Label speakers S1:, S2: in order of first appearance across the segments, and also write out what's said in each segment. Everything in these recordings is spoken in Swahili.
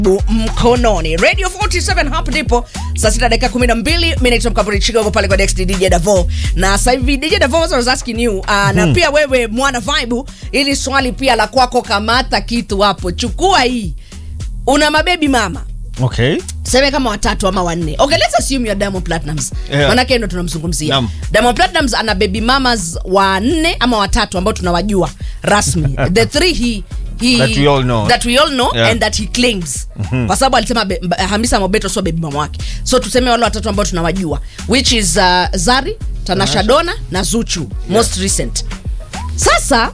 S1: bu- mkononi radio 47 hapa ndipo saa sita dakika kumi na mbili mi naitwa mkaburi chigogo pale kwa next dj davo na sasa hivi dj davo was was asking you uh, na pia wewe mwana vibe ili swali pia la kwako kamata kitu hapo chukua hii una mabebi mama
S2: okay
S1: tuseme kama watatu ama wanne okay let's assume you're diamond platinums
S2: Yeah.
S1: manake ndo tunamzungumzia
S2: Naam.
S1: diamond platinums ana baby mamas wanne ama watatu ambao tunawajua rasmi the three he He,
S2: That we all know.
S1: that we all know
S2: Yeah.
S1: and that he claims kwa sababu alisema be, Mba- hamisa mobeto sio baby mama wake so tuseme wale watatu ambao tunawajua which is uh, zari tanasha dona na zuchu most recent sasa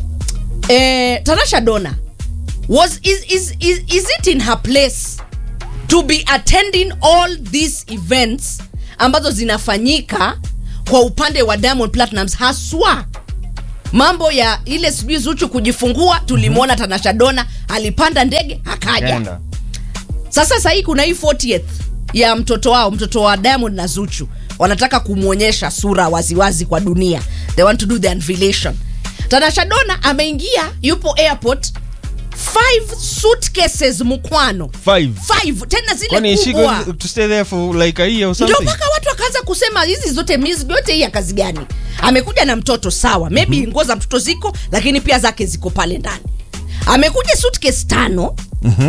S1: eh, tanasha dona was is, is, is, is it in her place to be attending all these events ambazo zinafanyika kwa upande wa diamond platinums haswa mambo ya ile sijui zuchu kujifungua tulimwona tanasha dona alipanda ndege akaja
S2: Enda.
S1: sasa sahii kuna hii 40th ya mtoto wao mtoto wa diamond na zuchu wanataka kumwonyesha sura waziwazi kwa dunia they want to do the unveiling tanasha dona ameingia yupo airport five suitcases mkwano
S2: Five.
S1: five tena zile
S2: kwani is she
S1: kubwa
S2: going to stay there for like a year or
S1: ndio
S2: something
S1: mpaka watu wakaanza kusema hizi zote mizigo yote hii ya kazi gani amekuja na mtoto sawa maybe mm-hmm. nguo za mtoto ziko lakini pia zake ziko pale ndani amekuja suitcase tano
S2: Mhm.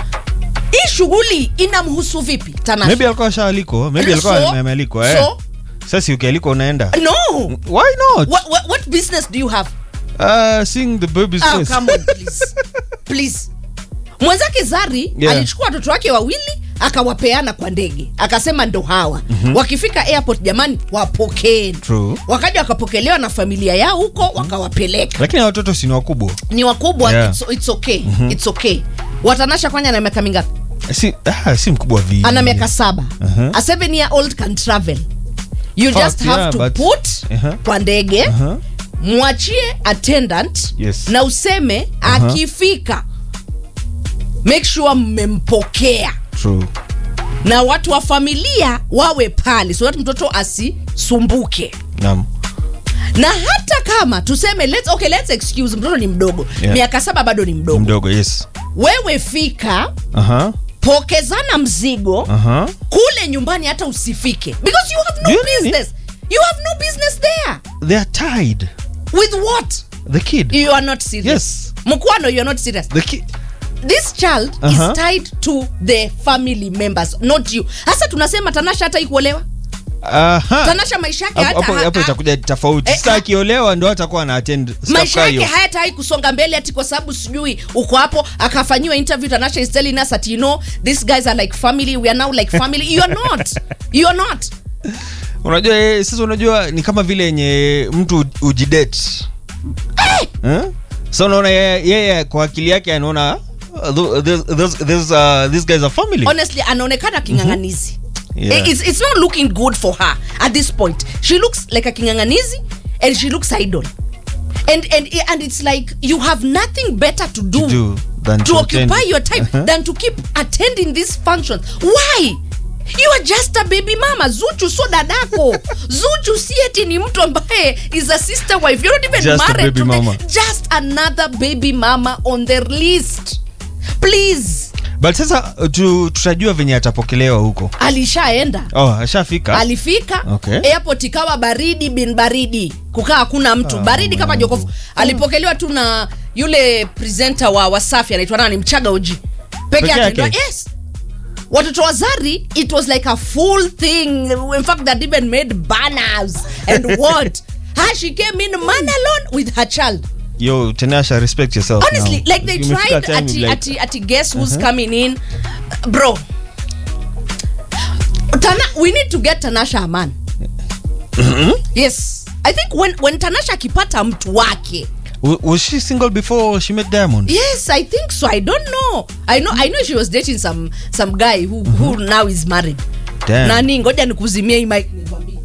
S1: hii shughuli inamhusu vipi Tanasha?
S2: maybe alikuwa shaalikwa maybe alikuwa
S1: So-
S2: amealikwa eh
S1: so-
S2: sasa ukialikwa unaenda
S1: no
S2: why not
S1: what, what, what business do you have
S2: uh, seeing the baby's
S1: oh,
S2: face
S1: come on, please. please mwenzake zari
S2: Yeah.
S1: alichukua watoto wake wawili akawapeana kwa ndege akasema ndo hawa mm-hmm. wakifika airport jamani wapokeeni
S2: True.
S1: wakaja wakapokelewa na familia yao huko wakawapeleka
S2: lakini hawa watoto si ni wakubwa
S1: ni wakubwa
S2: Yeah.
S1: it's, it's okay mm-hmm. it's okay watanasha kwanya na miaka mingapi
S2: si, ah, si mkubwa vile
S1: ana miaka saba
S2: Uh-huh.
S1: a seven year old can travel you
S2: Fact,
S1: just have
S2: yeah,
S1: to
S2: but-
S1: put
S2: Uh-huh.
S1: kwa ndege
S2: Uh-huh.
S1: mwachie attendant
S2: Yes.
S1: na useme
S2: Uh-huh.
S1: akifika make sure mmempokea
S2: True.
S1: na watu wa familia wawe pale so that mtoto asisumbuke
S2: Naam.
S1: na hata kama tuseme let's, okay, let's excuse mtoto ni mdogo
S2: Yeah.
S1: miaka saba bado ni mdogo
S2: mdogo yes
S1: wewe fika
S2: Aha.
S1: pokezana mzigo
S2: Aha.
S1: kule nyumbani hata usifike because you have no
S2: You nini?
S1: business you have no business there
S2: they are tied
S1: with what
S2: the kid
S1: you are not serious
S2: Yes.
S1: mkwano you are not serious
S2: the kid
S1: this child
S2: Uh-huh.
S1: is tied to the family members not you hasa tunasema tanasha hata ikuolewa
S2: Aha.
S1: tanasha maisha yake
S2: Hapo-
S1: hata
S2: hapo hapo
S1: ha-
S2: itakuja tofauti
S1: Eh,
S2: sasa
S1: ha-
S2: akiolewa ndo atakuwa na attend stuff
S1: maisha
S2: kama
S1: yake
S2: hiyo.
S1: hayatawai kusonga mbele ati kwa sababu sijui uko hapo akafanyiwa interview tanasha is telling us that you know these guys are like family we are now like family you are not you are not
S2: unajua eh, sasa unajua ni kama vile yenye mtu ujidet eh? sa unaona yeye yeye kwa akili yake anaona uh, th- this, this, this, uh, these guys are family
S1: honestly anaonekana king'ang'anizi
S2: Yeah.
S1: it's, it's not looking good for her at this point she looks like a king'ang'anizi and she looks idle and, and, and it's like you have nothing better to do,
S2: To do than
S1: to
S2: to
S1: occupy
S2: attend.
S1: your time
S2: Uh-huh.
S1: than to keep attending these functions why you are just a baby mama zuchu so dadako zuchu si eti ni mtu ambaye is a sister wife you're not even
S2: Just a
S1: married
S2: baby
S1: to the-
S2: mama.
S1: just another baby mama on their list please
S2: but sasa uh, tu, tutajua venye atapokelewa huko
S1: alishaenda
S2: oh ashafika
S1: alifika
S2: Okay.
S1: airport ikawa baridi bin baridi kukaa hakuna mtu baridi kama jokofu alipokelewa tu na yule presenter wa wasafi anaitwa nani mchaga uji peke
S2: Peke
S1: yake
S2: yake?
S1: Ndio- yes watoto wa zari it was like a full thing in fact that even made banners and what ha she came in man alone with her child
S2: yo tenasha respect yourself
S1: honestly
S2: now.
S1: like they
S2: Imefika
S1: tried
S2: time
S1: ati,
S2: like-
S1: ati, ati guess who's coming in bro Tana, we need to get tanasha a man yes i think when, when tanasha akipata mtu wake
S2: W- was she single before she met diamond
S1: yes i think so i don't know i know i know she was dating some some guy who, who now is married
S2: Damn.
S1: nani ngoja nikuzimie hii mic nikwambie.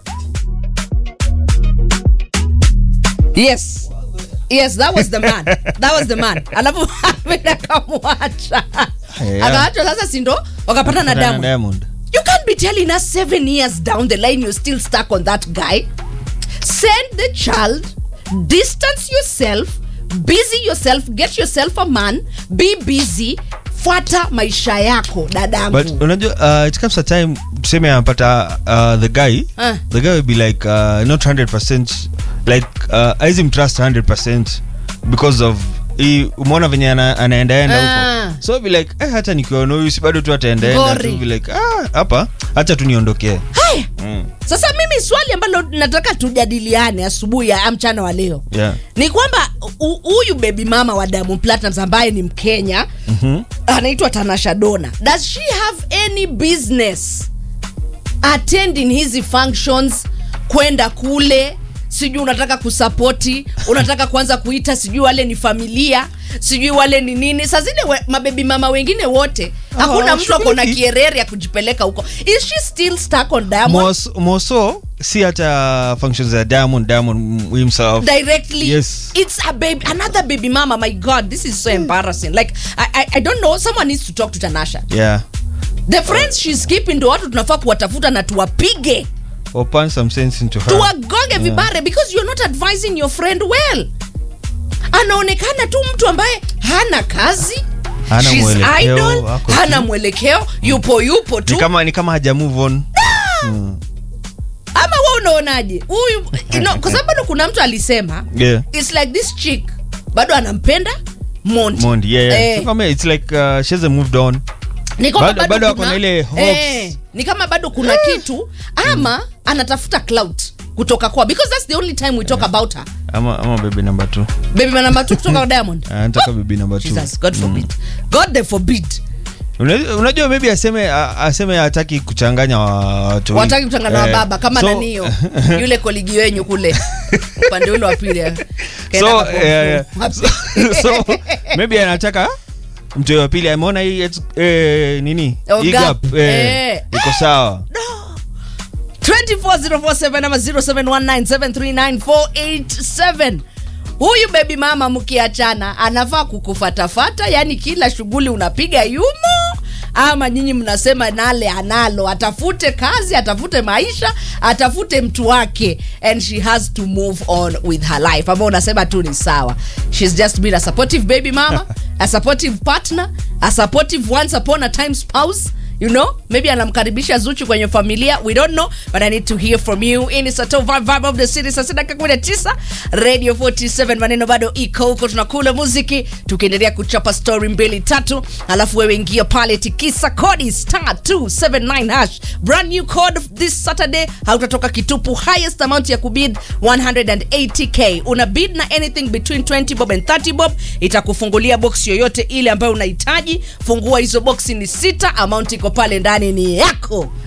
S1: yes yes that was the man that was the man alafu Ahmed akamwacha
S2: Yeah.
S1: akaachwa sasa sindo wakapata na
S2: Kupatana
S1: damu
S2: diamond
S1: you can't be telling us seven years down the line you're still stuck on that guy send the child distance yourself busy yourself get yourself a man be busy fuata maisha yako dadangu
S2: but unajua uh, it comes a time tuseme anapata uh, the guy
S1: Ah.
S2: the guy will be like uh, not 100% like uh, aizi mtrust 100% because of hii umeona venye ana, anaendaenda
S1: Ah.
S2: huko so be like eh, hata nikiona huyu si bado tu ataendaenda
S1: Ngori.
S2: tu be like ah, hapa hacha tu niondokee
S1: haya
S2: mm.
S1: sasa mimi swali ambalo nataka tujadiliane asubuhi ya mchana wa leo
S2: yeah.
S1: ni kwamba hu- huyu baby mama wa Diamond Platnumz ambaye ni Mkenya
S2: mm-hmm.
S1: anaitwa Tanasha Donna does she have any business attending hizi functions kwenda kule sijui unataka kusapoti unataka kuanza kuita sijui wale ni familia sijui wale ni nini saa zile we, mabebi mama wengine wote hakuna
S2: Oh,
S1: mtu ako na
S2: shughuliki.
S1: kierere ya kujipeleka huko is she still stuck on Diamond
S2: Mos- moso si hata functions za diamond diamond himself
S1: directly
S2: Yes.
S1: it's a baby another baby mama my god this is so embarrassing like I, I, i don't know someone needs to talk to tanasha
S2: yeah
S1: the friends she's keeping ndo watu tunafaa kuwatafuta na tuwapige
S2: or punch some sense into her
S1: tuwagonge vibare because you're not advising your friend well anaonekana tu mtu ambaye hana kazi
S2: Hana
S1: She's
S2: mwelekeo,
S1: idle,
S2: ako
S1: hana
S2: tu.
S1: mwelekeo yupo yupo tu
S2: ni kama ni kama haja move on
S1: ama we unaonaje huyu you know, kwa sababu bado kuna mtu alisema
S2: yeah
S1: it's like this chick bado anampenda Monty.
S2: Mondi, yeah, yeah.
S1: Eh.
S2: So kama it's like uh, she hasn't moved on
S1: ni kama
S2: Bado-
S1: bado,
S2: bado ako
S1: kuna,
S2: na ile hopes.
S1: eh, ni kama bado kuna kitu ama anatafuta clout kutoka kwa because that's the only time we talk about her
S2: ama ama baby number two
S1: baby number 2 kutoka kwa diamond
S2: anataka baby number two
S1: jesus god forbid god the forbid
S2: Una- unajua maybe aseme a- aseme hataki kuchanganya wa- watu
S1: wataki kutangana na
S2: Eh,
S1: baba kama
S2: so-
S1: nanio yule koligi wenyu kule upande ule wa pili eh. Kaenda
S2: so,
S1: kapo-
S2: yeah, yeah.
S1: wapi?
S2: so, so maybe anataka mtu wa pili ameona hii it's- eh, nini
S1: Oh,
S2: hii
S1: gap.
S2: gap, eh,
S1: Eh.
S2: iko sawa
S1: 24047 ama 0719739487 huyu bebi mama mkiachana anafaa kukufatafata yani kila shughuli unapiga yumo ama nyinyi mnasema nale analo atafute kazi atafute maisha atafute mtu wake and she has to move on with her life ambao unasema tu ni sawa shes just been a supportive baby mama a supportive partner a supportive once upon a time spouse you know maybe anamkaribisha zuchu kwenye familia we don't know but i need to hear from you in sato vibe, vibe of the city saa sita kumi na tisa radio 47 maneno bado iko huko tunakula muziki tukiendelea kuchapa story mbili tatu alafu wewe ingia pale tikisa kodi star 279 hash brand new code this saturday hautatoka kitupu highest amount ya kubid 180k una bid na anything between 20 bob and 30 bob itakufungulia box yoyote ile ambayo unahitaji fungua hizo boxi ni sita amount iko pale ndani ni yako